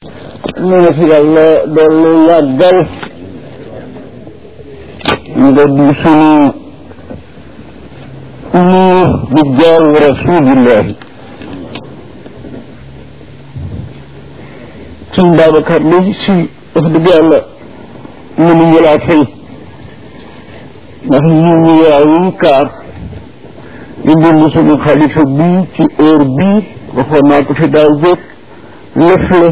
ñu ne fi yàlla dolli yàggal nga di sunu nuur bi jaaw rasulillahi suñ Babacar li si wax dëgg yàlla mënuñu laa fay ndax ñu ñu yaa yi kaar di bind suñu xalifa bii ci heure bii waxoon naa ko fi daaw jóg lëf la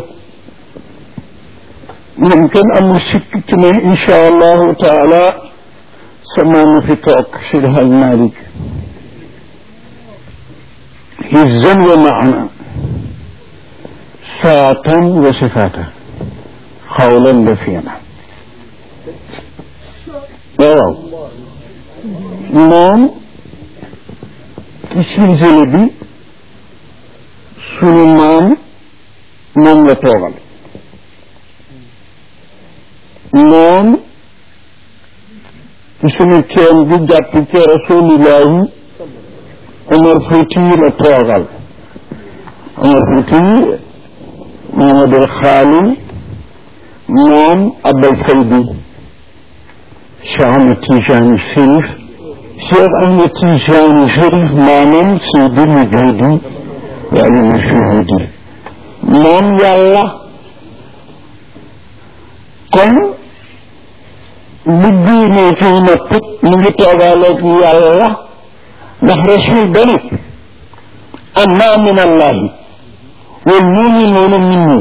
moom kenn amul sikk ci ne incha allahu taala samaanu fi toog Seydi Haj Malik hizan wa maana saatan wa sifaata xawlan la fiina waaw moom ci silsile bi sunu maam moom la toogal moom ci sunu ceen bi jàpp ci rasulillahi Omar Fouti la toogal Omar Fouti Mamadou Xaali moom Abdal Faydi Cheikh Ahmed Tijani Chérif Cheikh Ahmed Tijani Chérif maanaam Seydi Mujahidi yàlla na shuhudi moom yàlla kon bu diinee fii na put mu ngi toogaaleeg yàlla ndax rasul dani anna min allahi wal muminuuna minni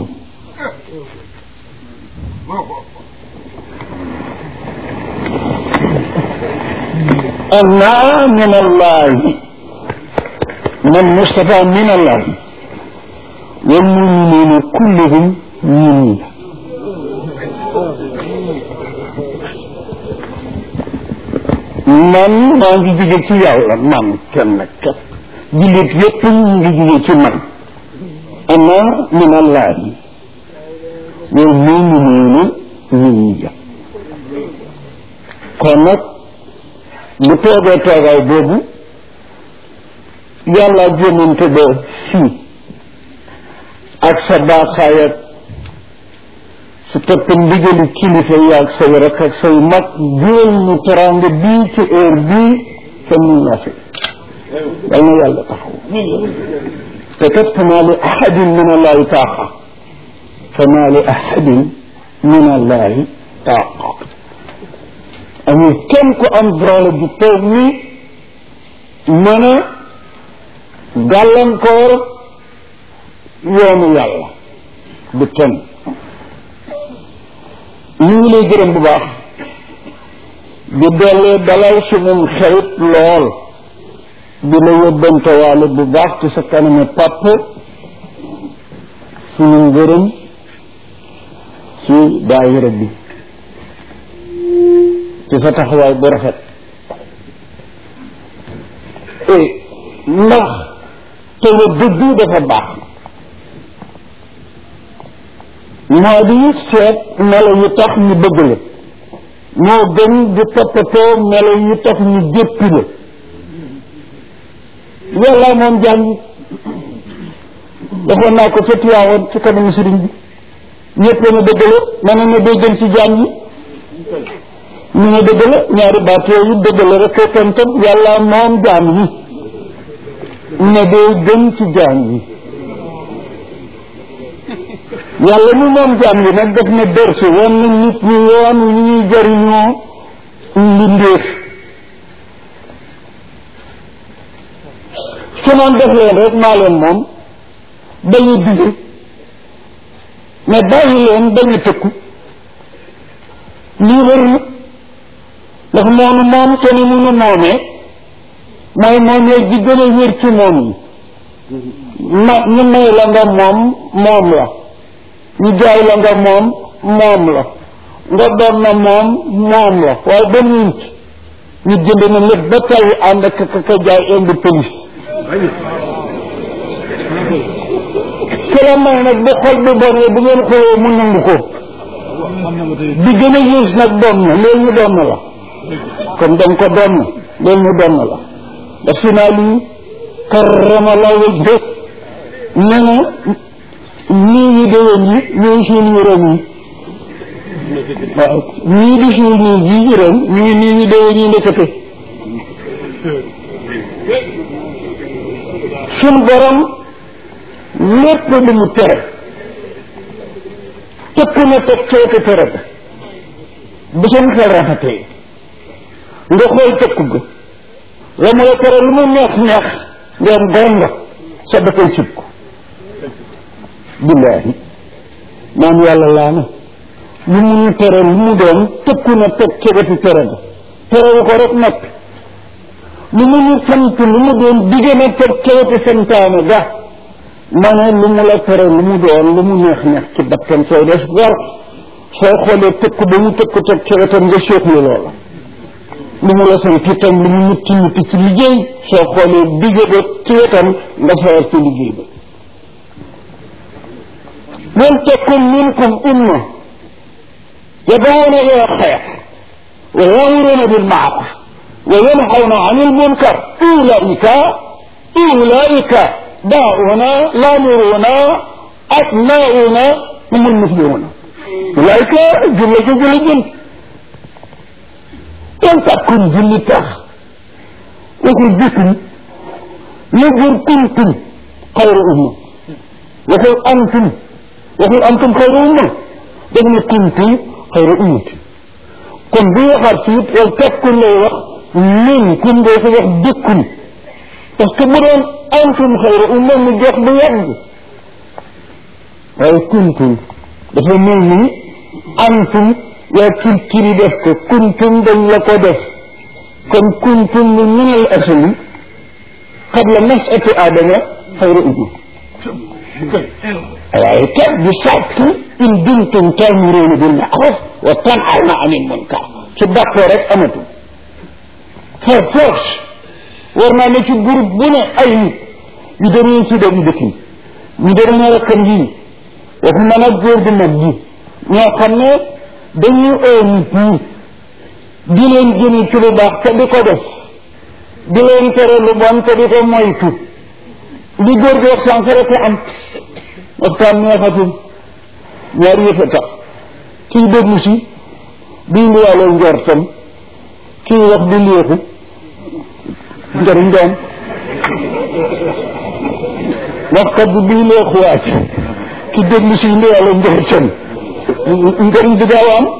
anna min allahi man Moustapha min allahi wal muminuuna kulluhum minni man maa ngi jóge ci yàlla man kenn kat jullit yépp ñu ngi jóge ci man ana min allahi wal muminuuna minni kon nag bu toogee toogaay boobu yàlla jéemante ba si ak sa baaxaay ak su topp ndigali kilifa yi ak say rakk ak say mag jural ñu teraanga bii ci heure bii te mun na fi yal na yàlla taxaw te kat famaa li ahadin min allahi taaqa famaa li ahadin min allahi taaqa amul kenn ku am droit bu toog ni mën a gàllankoor yoonu yàlla bu kenn ñu ngi lay gërëm bu baax di dollee dalal sunum xerit lool di la yóbbante waale bu baax ci sa kaname pàpp suñu ngërëm ci daayira bi ci sa taxawaay bu rafet ndax te la dëggu dafa baax moo di seet melo yu tax ñu bëgg la moo gën di toppatoo melo yu tax ñu jéppi la yàlla moom jàng defoon naa ko ca Tiwaawoon ci kanamu sëriñ bi ñëpp la dëgg la ma ne ma day gën ci jaam yi ñu ne dëgg la ñaari baat yooyu dëgg la rek tam tam yàlla moom jaam yi ne day gën ci jaam yi yàlla mu moom jaam yi nag def na dërsu wan na nit ñi yoon wi ñuy jëriñoo mbindeef su noon def leen rek maa leen moom dañu dige mais bàyyi leen dañu tëkku lii wër na ndax moonu moom te ni munu moomee mooy moomee ji gën a wér ci moom yi ma ñu may la nga moom moom la ñu jaay la nga moom moom la nga doon na moom moom la waaye ba ñunt ñu jënd na lépp ba tey ànd ak ka jaay indi police ki la may nag bu xol bi bonee bu ngeen xoolee mu nangu ko bi gën a yées nag doon na loolu ñu doon na la kon danga ko doon na loolu ñu doon na la daf si naa lii karrama la wajhu ne na nii ñi déwén yi ñooy suñu ren yi waaw ñii di suñu nii ji ren ñii nii ñi déwén yi nekkate suñ borom lépp lu mu tere tëkk na teg coote tere ga bu seen xel rafetee nga xool tëkku ga la mu la tere lu mu neex neex nga am gor nga sa dafay sib ko billaahi maam yàlla laa na lu mu ñu tere lu mu doon tëkku na teg cegati tere ga terewu ko rek noppi lu mu ñu sant lu mu doon digge na teg cegati santaane ga ma ne lu mu la tere lu mu doon lu mu neex neex ci bakkan sooy des gor soo xoolee tëkk ba mu tëkk teg cegatam nga seexlu loola lu mu la sant itam lu mu mutti mutti ci liggéey soo xoolee digge ba ci wetam nga sawar ci liggéey ba wal takun minkum umma yad'una ila xayr wa ya'muruna bil ma'ruf wa yanhawna 'anil munkar ulaika ulaika da'una lamuruna atma'una humul muflihuna ulaika julla ju julla jël wal takun julli tax waxul bikum lu jur kuntum xayru umma waxul antum waxul antum xayru umma daf ne kuntum xayru ummati kon bu waxaat fiit wal takkun lay wax min kun doo ko wax dëkkun parce que bu doon antum xayru umma mu jox bu yàgg waaye kuntum dafa mel ni antum yaa kirkiri def ko kuntum dañ la ko def kon kuntum lu minal asli qabla mas'ati aadama xayru umma waaye kat bi sart in kuntum ta'muruna bil ma'ruf wa tanhawna 'anil munkar su dàqoo rek amatul par force war naa ne ci groupe bu ne ay nit ñu demee si dem dëkk yi ñu demee rakkam yi waxuma nag góor gu mag gi ñoo xam ne dañuy oo nit ñi di leen jëme ci lu baax te di ko def di leen tere lu bon te di ko moytu li góor gi wax sànq rek am waxtaan neexatul ñaari yëf a tax kii déglu si di indiwaale njortam kii wax di léexu njëriñ doom waxkat bi bii léexu waaj ki déglu si indiwaale njortam njëriñ di gaaw am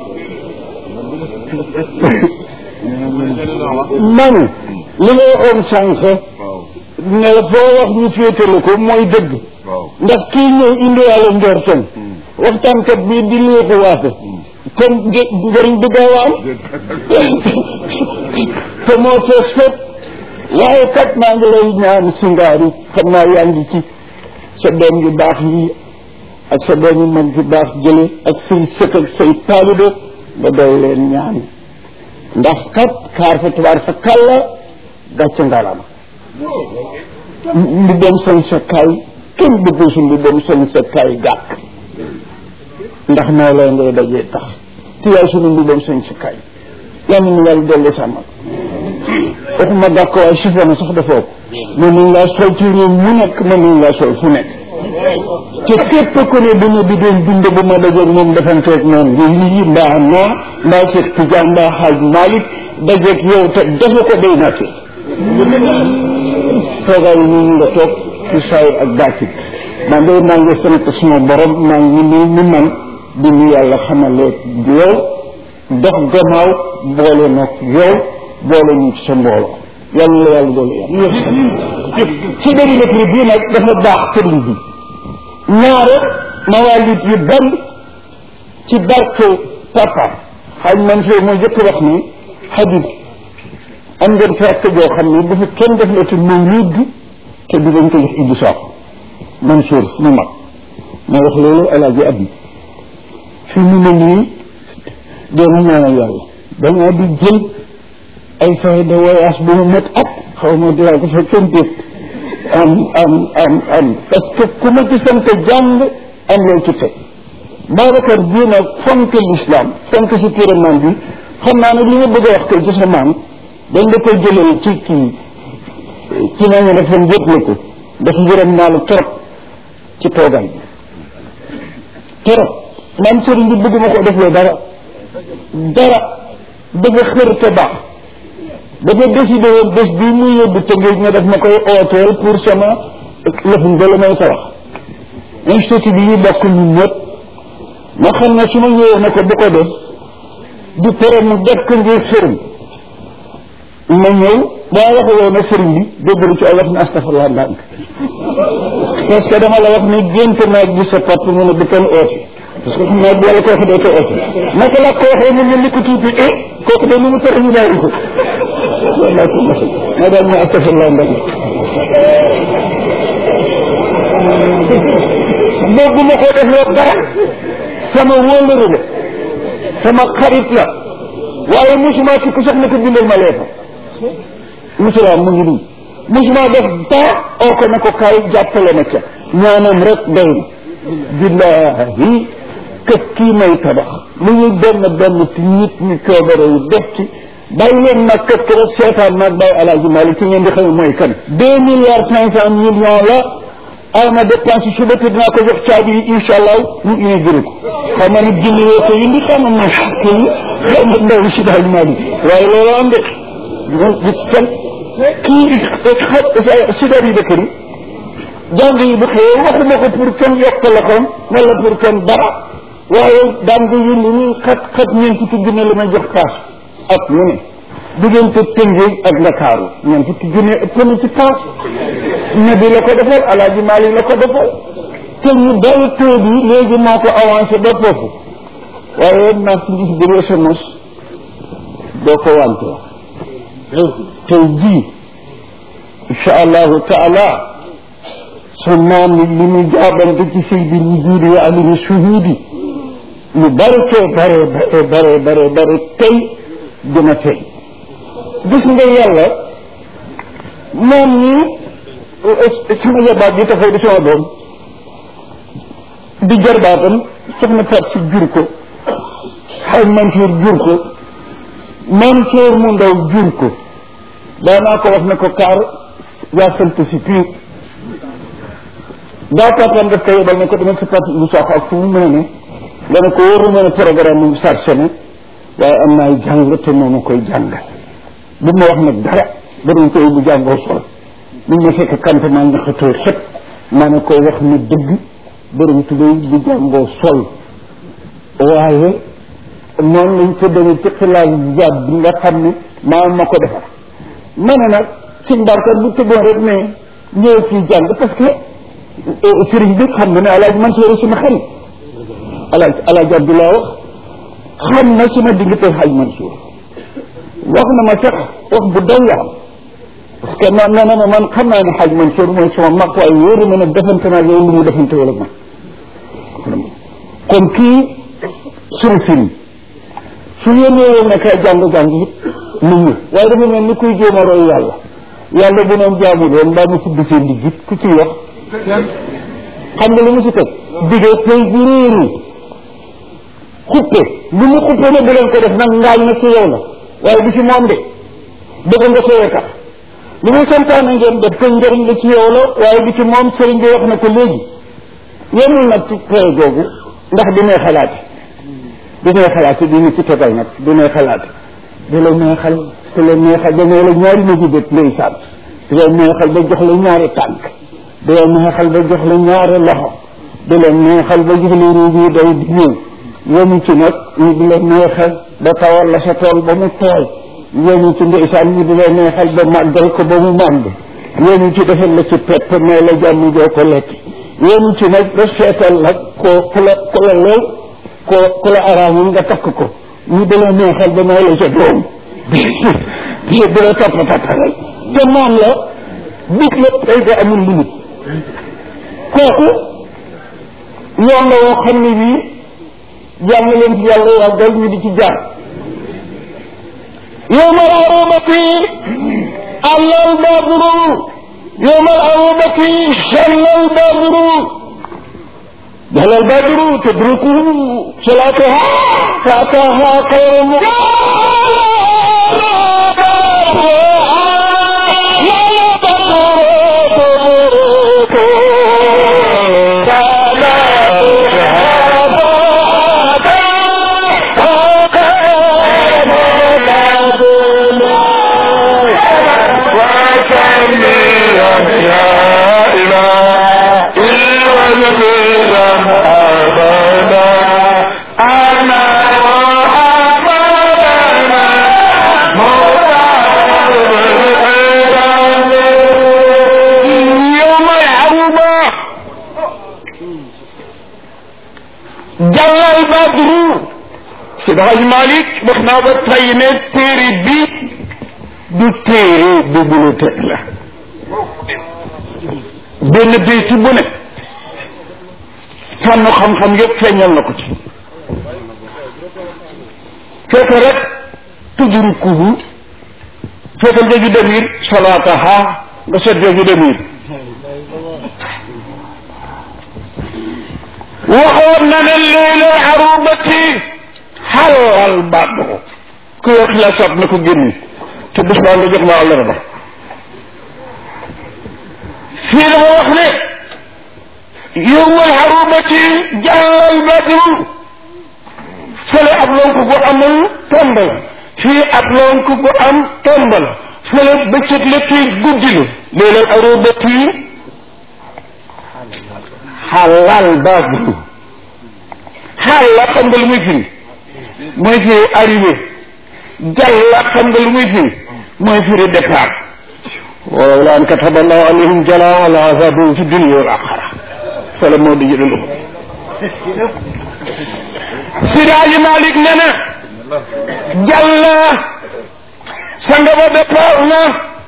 man li nga waxoon sànq ne foo wax ñu féetale ko mooy dëgg ndax kii ñëw indiwaale njortam waxtaankat bii di léexu waate kon njëriñ bi gaaw am te moo fees fépp waaye kat maa ngi lay ñaan singaari xam naa yaa ngi ci sa doom yu baax yi ak sa doom yu mag yu baax jële ak say sët ak say taalibe nga doy leen ñaan ndax kat kaar fa tubaar fa kàlla gàcce ngalama mbi dem seen sa kaay kenn bëggul su mbi dem seen sa kaay gàkk ndax noo lay ngay dajee tax te yaay sunu mbi dem seen sa kaay yàlla nu yàlla dolli sàmmal waxuma gàkk waaye sifa na sax dafoo ko mën nañ laa sol ci réew mu nekk mën nañ laa sol fu nekk te képp ku ne bu ma di doon dund bu ma dajeeg moom defanteeg noonu ngi lii mbaa noo mbaa Cheikh Tidiane mbaa Xaaj Malick dajeeg yow te defe ko day naa fi toogaay yi ñu nga toog ci saay ak baatit man de maa ngi sant suma borom maa ngi ni ni man bi ñu yàlla xamale yow dox gannaaw boole nag yow boole ñu ci sa mbooloo yàlla la yàlla doole yàlla ci dëri lecture bii nag dafa baax sëriñ bi ñaare mawaalit yu bari ci barke papa xaaj man fee mooy jëkk wax ni xadis am ngeen fekk joo xam ne bu fi kenn def la te mawlid te du dañ ko jox Ibou Sakho Mansour mu mag ma wax loolu alaaji ab fi mu ne nii doona ñaanal yàlla damaa di jël ay fay de voyage bu mu met at xaw ma dinaa ko fa kenn déet am am am am parce que ku ma ci sant jàng am loo ci teg Babacar bii nag fonk l'islam fonk si pyramide bi xam naa ne li nga bëgg a wax kay ci sa maam dañ la koy jëlal ci kii ci nañu dafa yëg la ko dafa yërëm naa la trop ci toogaay bi trop man sëriñ bi bëgguma ko def loo dara dara dafa xër te baax dafa décidé woon bés bii muy yóbbu tëngéej ne daf ma koy ooteel pour sama lëfum ba la may tabax institut bi ñu bokk ñun ñëpp ma xam ne su ma ñëwee ne ko bu ko def du tere mu def ko ngir sëriñ ma ñëw daa waxe woon ne sëriñ bi déggalu ci ay wax ne astafurlah ndànk parce que dama la wax ni gént naa gis sa pap mu ne du kenn oote parce que xam naa bu yàlla ko waxee doo ko oote naka la ko waxee mu mel ni ko tuuti eh kooku de lu mu tere ñu bàyyi ko walla ko ma daal ma astafurlah ndànk boobu ma ko def loo dara sama wóolëre la sama xarit la waaye musuma ci ku sax ne ko bindal ma leefa musula mu ngi nii musuma def dara oo ko ne ko kaay jàppale ma ca ñaanam rek doy na billahi kët kii may tabax lu ñuy benn benn ci nit ñi coobare yu def ci bàyyi leen nag kët ki rek seetaan nag bàyyi alaaji Malick ci ngeen di xam mooy kan deux milliards cinq cent millions la aw ma dépense suba te dinaa ko jox caabi yi incha allah mu inauguré ko xam nga ni junni woo ko indi xam nga moom kii xam nga ndaw si daal maa di waaye loolu am de moom gis kenn kii xa si daal yi dëkk yi jàng yi bu xëyee waxuma ko pour kenn yokk la xoon wala pour kenn dara waaye daan nga yëngu ni xat xat ñeent fukki junne la may jox paas ak mu ne diggante Tëngéej ak Ndakaaru ñeent fukki junne ëpp na ci paas nabi la ko defal alaaji Maalik la ko defal te ñu day taux bi léegi moo ko avancé ba foofu waaye marchandise bi nga mos doo ko wante wax tey jii incha allahu taala su maam li mu jaabante ci saydi wujudi wa alimi shuhudi lu bari cee bare bare bare bare bare tey dina tey gis nga yàlla moom ñi sama jabaat bi dafay di sama doom di jarbaatam soxna Faat si jur ko xay Mansour jur ko Mansour mu ndaw jur ko daanaa ko wax ne ko kaar yaa sant si piir daa papaam daf ko yebal ne ko demal sa parti bu saaxo ak fu mu mën a ne dana ko wóoru mën a programme mu sarse ne waaye am naay jàng te moo ma koy jàngal bu ma wax nag dara ba dañ koy bu jàngoo sol bu ma fekk campement ñaxatoo xëpp maa ne koy wax ne dëgg borom tubéy bu jàngoo sol waaye noonu lañ ko demee ci xilaal jaab bi nga xam ne maa ma ko defar ma ne nag si mbarkat bu tëboon rek ne ñëw fii jàng parce que sëriñ bi xam nga ne alaaj Mansour sama xarit alaaj alaaj Abdoulaye wax xam na sama diggante xaj Mansour wax na ma sax wax bu daw yaram parce que man nee na ma man xam naa ne xaj Mansour mooy sama mag waaye wóoru ma ne defante naa yow lu mu defante wala man kon kii sunu sëriñ su yéenee woon ne kay jàng-jàng it mu ñu waaye dafa mel ni kuy jéem a roy yàlla yàlla bu noon jaamu doon mbaa mu fudd seen diggit ku ciy wax xam nga lu mu si teg diggee pay bu réeru xuppe lu mu xuppe ne bu leen ko def nag ngaañ na ci yow la waaye du ci moom de dëgg nga sooyee tax lu mu santaane ngeen def ko njëriñ la ci yow la waaye du ci moom sëriñ bi wax na ko léegi yemul nag ci pay googu ndax di may xalaate di may xalaate di ñu ci tegal nag di may xalaate di la neexal di la neexal ba nee la ñaari ma jibét ndeysaan di la neexal ba jox la ñaari tànk di la neexal ba jox la ñaari loxo di la neexal ba jox la ruuj yi day di ñëw yemu ci nag ñu di la neexal ba tawal la sa tool ba mu tooy yemu ci ndeysaan ñu di la neexal ba màggal ko ba mu màgg yemu ci defal la ci pepp may la jàmm joo ko lekk yemu ci nag ba seetal nag ko ku la ku la lew ko ku la araamul nga takk ko ñu di la neexal ba may la sa doom di la topp toppalal te moom la bit la tey ko amul limite kooku yoon la woo xam ne bii jàng leen ci yàlla yàggal ñu di ci jaar yowma arubati allal badru yowma arubati shallal badru جل البدر تدركه صلاتها فأتاها خير yowmal aruba jàllal badru si daxaj Malik wax naa ba tey ne téere bi du téere bibliothèque la benn béyti bu ne fànn xam-xam yëpp feeñal na ko ci fekk rek tudrukuhu fekkal jooju demir salaataha nga seet jooju demir waxoon na ne leelal arubati xalal badru ku yor xilaasaat na ko génne te bés baa nga jox ma àllarba fii dafa wax ne yowmal arubati jàllal badru fële ab lonk gu amul tomb la fii ab lonk gu am tomb la fële bëccëg la fii guddi la leelal arubati xalal badru xaal la xam nga lu muy firi mooy firi arrivé jàll la xam nga lu muy firi mooy firi départ walaw la an kataba allahu alayhim jala la azabum fi dunia wal axara fala moo di jëlee loxo Sidaaji Malik ne na jàll sanga ba départ na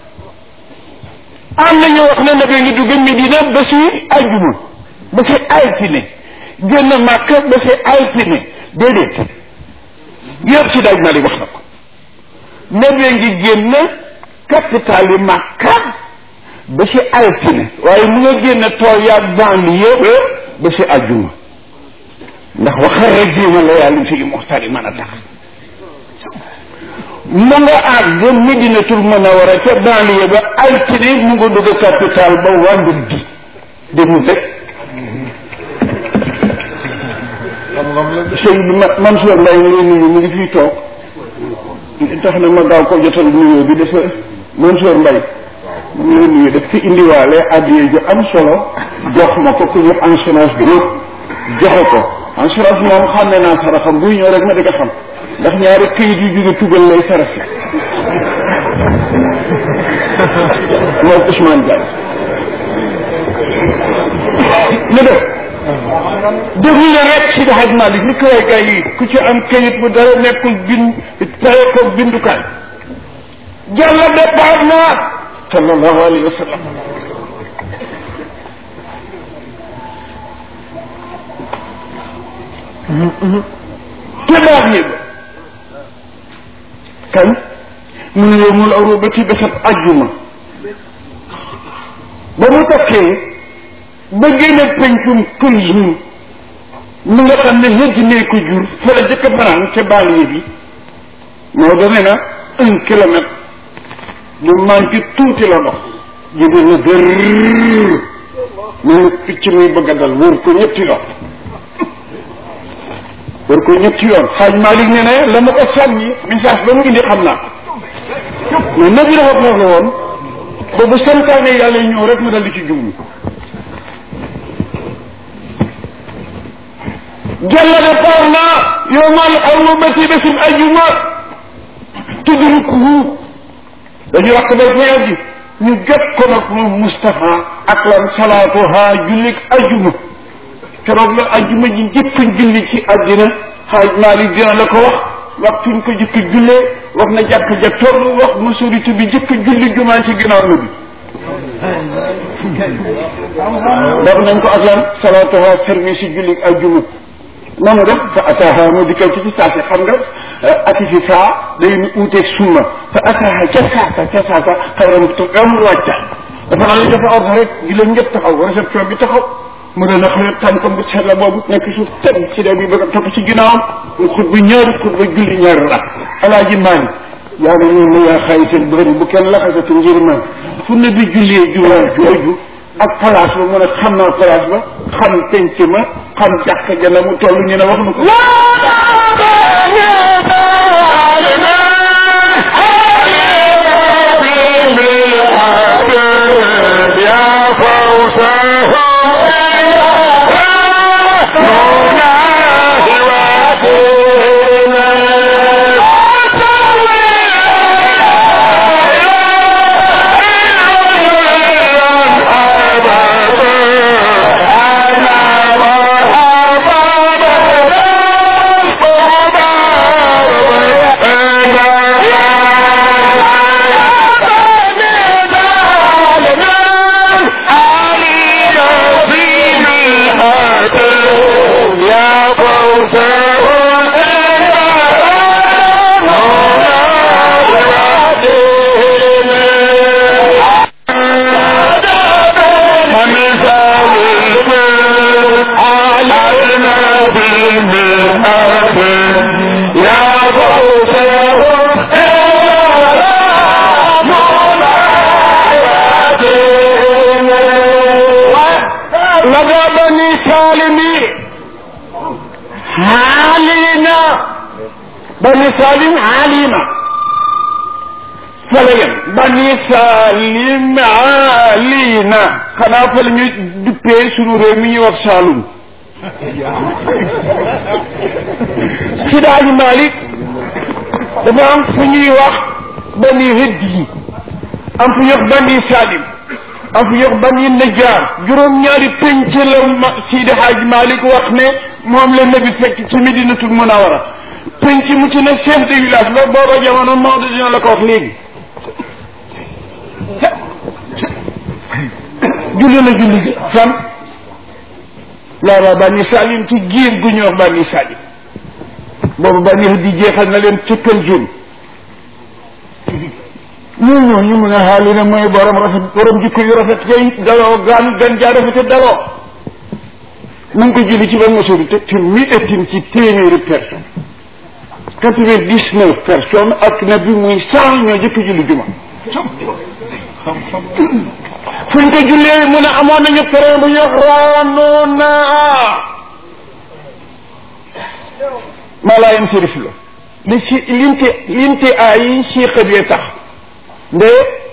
am na ñu wax ne nabi ngi dugg Medina ba si ajjuma ba si altine génn Màkka ba si altine déedéet yëpp si daaj Malik wax na ko nabi ngi génn capital yi Màkka ba si altine waaye mu nga génn tool yaag banlieue ba si ajjuma ndax waxa rajima la yàlla fi muxtari mën a tax mu nga àgg Medinatul Munawara ca banlieue ba altine mu nga dugg capital ba vendredi déglu rek sëñ bi ma Mansour Mbaye mu ngi nuyu mu ngi fii toog tax na ma gaaw ko jotal nuyoo bi dafa Mansour Mbaye mu ngi nuyu daf fi indiwaale addiye ju am solo jox ma ko ku ñu assurance bi joxe ko assurance moom xam ne naa saraxam buy ñëw rek ma di ko xam ndax ñaari këyit yu jóge tugal lay saraxe moom Ousmane Diagne ñu def déglu leen rek si daxaj Malik ni kaway gay yi ku ci am këyit bu dara nekkul bind tere ko bindukaay jàlla départ na sallallahu alayhi wa sallam tebaat yi ba kan mu ne yow mul awro ba ci bésab ajjuma ba mu takkee ba génne pencum Kulsum mi nga xam ne hëj nee ko jur fa la jëkk fanaan ca banlieue bi moo dane na un kilomètre lu manqué tuuti la dox jóge na gër mel picc muy bëgg a dal wër ko ñetti yoon wër ko ñetti yoon xaaj Malik ne ne la ma ko sànni message ba mu indi xam naa ko mais nabi dafa foofu la woon ba bu santaane yàlla ñëw rek mu dal di ci jublu jalla départ na yowmal arubati bésim ajuma tudrukuhu dañu wax bay fayal ji ñu jot ko nag moom Moustapha ak lan salaatuha jullik ajuma keroog la ajuma ji jëkk julli ci àddina xaaj Maalik dina la ko wax waxtuñ ko jëkk jullee wax na jàkk ja toll wax majorité bi jëkk julli jumaa ci ginnaaw na bi daf nañ ko ak lan salaatuha service yi jullik ajuma noonu def fa ataaha mu dikkal ci ci saase xam nga ati fi faa day uuteeg summa fa ataaha ca saasa ca saasa xayram am wàcca dafa naa la dafa ordre rek gi leen ñëpp taxaw réception bi taxaw mu ne la xëy tànkam bu seet la boobu nekk suuf ten si da bi bëgg a topp ci ginnaawam mu xutba ñaari xutba julli ñaari rak alaaji maani yaa ne ñun ne yaa xayi seen bëri bu kenn laxasatu ngir man fu ne bi jullee jumaa jooju ak place ba mu ne xam naa place ba xam penc ma xam jàkk ja na mu toll ñu ne wax na ko xaalina bani salim alima fa la yem bani salim alina xanaa fa la ñu duppee sunu réew mi ñuy wax Saalum Sidaaji Malik dafa am fu ñuy wax bani hëdd yi am fu ñuy wax bani salim am fu ñuy wax bani najjar juróom-ñaari penc la ma Sidi Hadj Malik wax ne moom la nabi fekk ci Medinatul Munawara penc mu ci ne chef de village ba booba jamono Maodo dina la ko wax léegi julli na julli gi fan loola bani salim ci giir gu ñuy wax bani salim boobu bani hëdd yi jeexal na leen ci Pël ñun ñooñu mu ne xaali ne mooy borom rafet borom jikko yu rafet kay daloo gaan gan jaa rafete daloo mu ngi ko julli ci ban majorité fi mi ettin ci téeméeri personne quatre-vingt-dix-neuf personnes ak na bi muy cent ñoo jëkk julli juma fuñ ko jullee mu ne amoon nañu pere bu yox raanoona maa laa yem sérif la li ci limte limte ay siiqa bi tax nde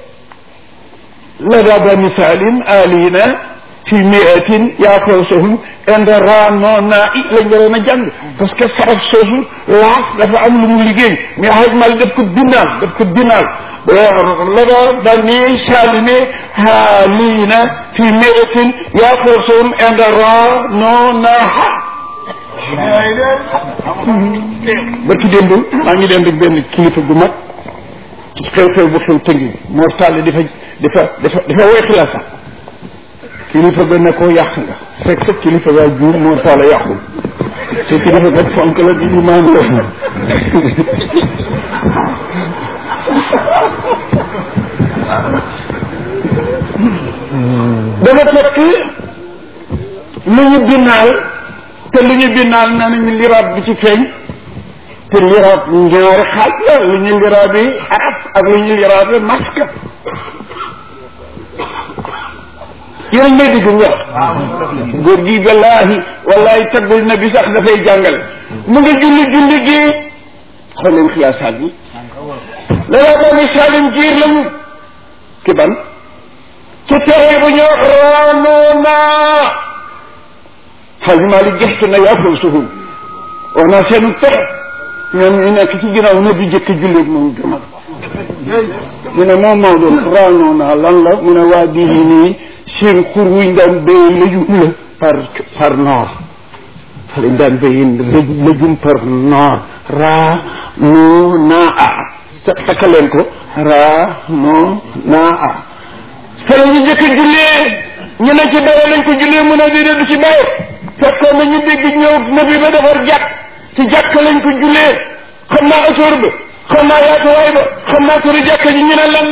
lada bani salim alina fi miatin yaakawsahum inda ranona i lañ waroon a jàng parce que saraf soosu laaf dafa am lu mu liggéey mais xaj mal daf ko binaal daf ko binaal lada bani salime alina fi miatin yaakawsahum inda ranona barki démb maa ngi dem benn kilifa gu mag ci xew-xew bu xew tëngi moo tàll dafa dafa dafa dafa woy xilaas sax kilifa ga ne ko yàq nga fekk kilifa ga juum moo tàll yàqul te kilifa ga fonk la di imaam la dafa fekk lu ñu binaal te lu ñu binaal na nañu liraat bi ci feeñ te liraat ñaari xaaj la lu ñu liraat bi araf ak lu ñu liraat bi masque yéen may dégg nga góor gi wallahi wallahi taggul na bi sax dafay jàngale mu ngi julli julli gi xool leen xilaasaat bi lala bani salim jiir lañu ki ban ci tere bu ñu raanoona xaj Malik gestu na yaa foofu suhum wax naa seenu tere ñoom ñu nekk ci ginnaaw na bi jëkk jullit moom gëmal mu ne moom Maodo raanoo naa lan la mu ne waa di nii seen xur wuñ daan béy lëjum la par par nord fa lañ daan béyi lëjum par nord raa noo naa a sa takkaleen ko raa noo naa a fa la ñu jëkk jullee ñu ne ci béye lañ ko jullee mu ne déedéet du ci béye fekkoon na ñu dégg ñëw nabi ba defar jàkk ci jàkk lañ ko jullee xam naa autour ba xam naa yaatuwaay ba xam naa turu jàkk ji ñu ne lan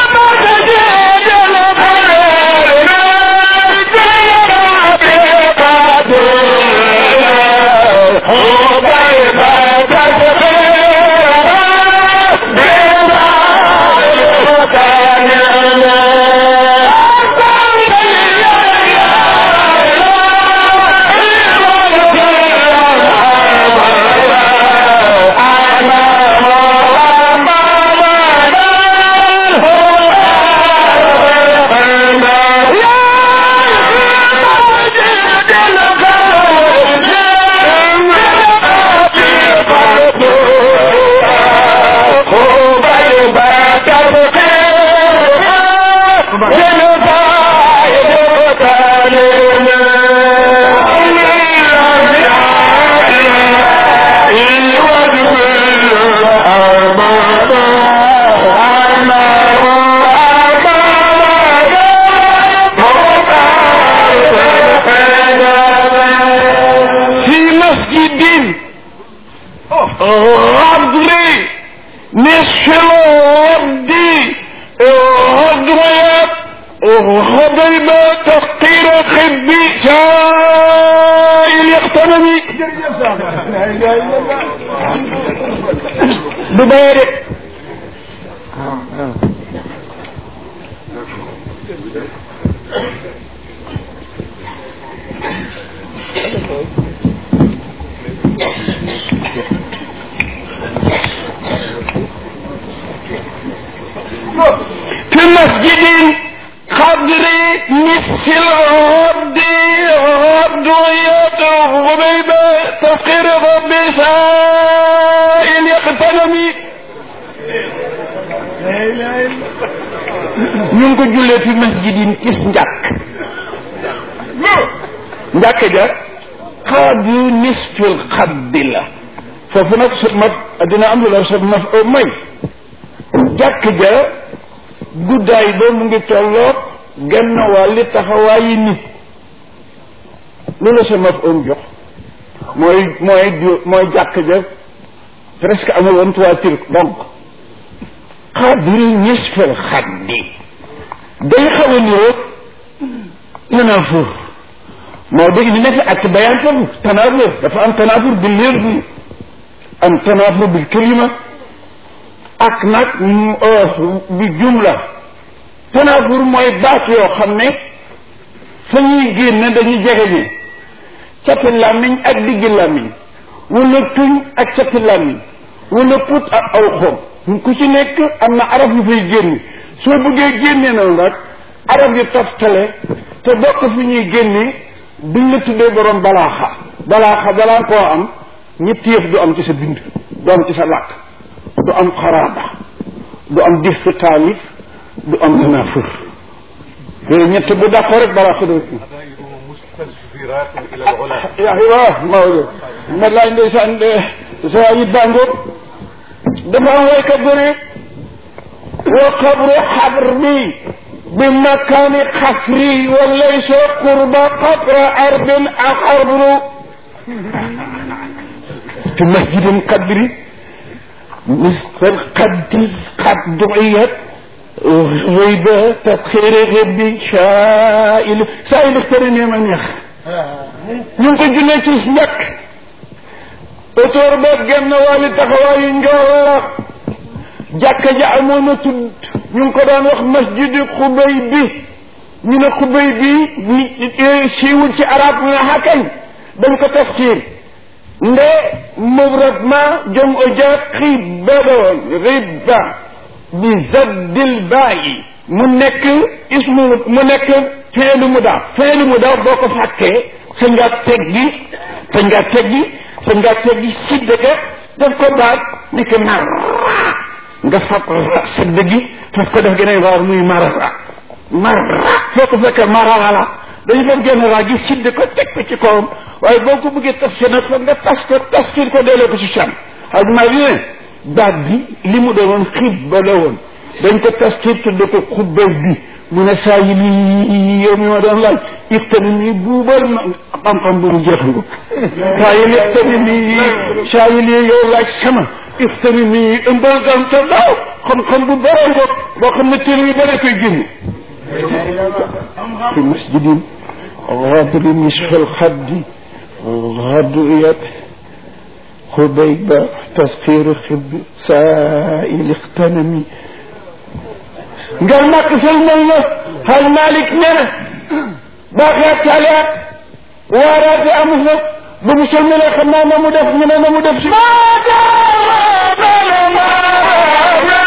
du bayee de masjidin xadri misil abdi abduyat xubayba tasqir rabbi sail yaqtanami ñu ngi ko jullee fi masjidin gis njàkk njàkk ja xaadu nisfil xaddi la foofu nag su ma dina am lu la sa ma may jàkk ja guddaay ba mu ngi tolloog genn wàlli taxawaayi nit lu la sa maf om jox mooy mooy mooy jàkk ja presque amul woon toiture donc xadri nisfil xaddi day xaw a niroog tanafur moo dégg ni nekk ak bayaan foofu tanafur dafa am tanafur bi leer bi am tanafur bil kalima ak nag bi jumla tanafur mooy baat yoo xam ne fa ñuy génn dañuy jege ñi cati làmmiñ ak diggi làmmiñ wala tuñ ak cati làmmiñ wala put ak aw xom ku ci nekk am na araf yu fay génn soo bëggee génne noonu nag araf yu toftale te bokk fi ñuy génne duñ la tuddee borom balaaxa balaaxa balaa koo am ñetti yëf du am ci sa bind du am ci sa làkk du am xaraaba du am dif fi taalif du am tanafur yooyu ñett bu dàqoo rek balaaxa do yaa waaw Maodo ma laaj ndeysaan sa yi bàngoog dafa am waykat bu ne wa qabru xabri bi makaani xafri wa laysa qurba qabra arbin ak xabru fi masjidin qadri misal qaddi qad duiyat غيبة تسخير غبي شائل سائل اختارني ما neex ñu ngi ko jullee ci njëkk autour ba genn wàlli taxawaayu njool la jàkka ja amoon na tudd ñu ngi ko daan wax masjidi xubay bi ñu ne xubay bi ni siiwul ci arab ñu ne xakañ dañ ko taskiir nde mubrad jom o ja xiba la woon ribba bi zaddil baayi mu nekk ismu mu nekk feelu mu daaf feelu mu daaf boo ko fàkkee sa nga teggi sa nga teggi sa nga teggi sidda ga daf ko baat nekk marra nga fab sidda gi faf ko def geneen raar muy marra marra foo ko fekkee marra la dañu faf genn raar gi sidda ko teg ko ci kawam waaye boo ko bëggee tas nag foog nga tas ko taskir ko delloo ko ci cam ak maa bi ne baat bi li mu doonoon xibba la woon dañ ko taskir tudde ko xubbay bi mu ne saa yi lii yow mi ma doon laaj ixtani nii buubal ma xam-xam bu mu jeexal ko saa yi ixtani nii saa yi lii yow laaj sama ixtani nii ëmbal gam te daaw xam-xam bu bare ko boo xam ne téere yu bare koy génne fi masjidin غادر نصف الخد غدويت خبيبة تسخير خب سائل اغتنمي قال ما قفل منه هل مالك نرى باقيات تاليات وارات أمه بمسلم خنا نمدف من نمدف ما دام ما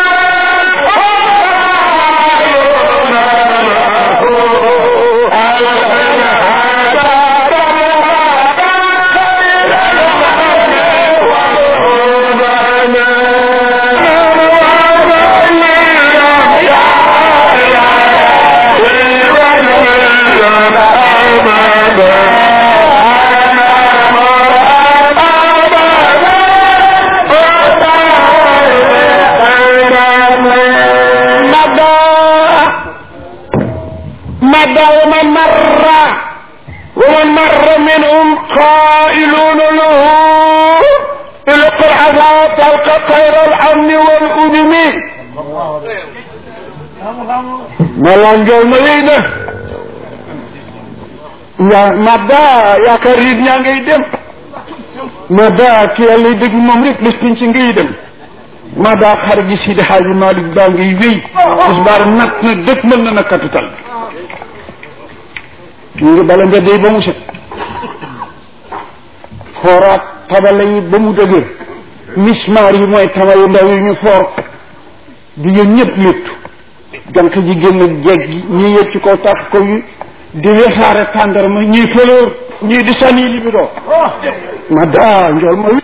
مدى ومن مر ومن مر منهم قائلون له الق العذاب تلقى خير الامن والأدم ملانجو مدينة يا مدى يا كريم يا ngay مدى ki yàlla dëgg moom rek bés pinc ngay dem mada xar gi Sidi Xaaji Malick baa ngay wéy tisbaar nat na dëkk mën na na capital ñu ngi bala mbedd yi ba mu set fooraat tabala yi ba mu dëgër mismaar yi mooy tama yu ndaw yi ñu foor di yéen ñëpp léttu jànq ji génn jeeg gi ñii yëg ci kaw tax ko yi di wesaare tàndarma ñii fëlóor ñii di sànni li bi doo ma daa njool ma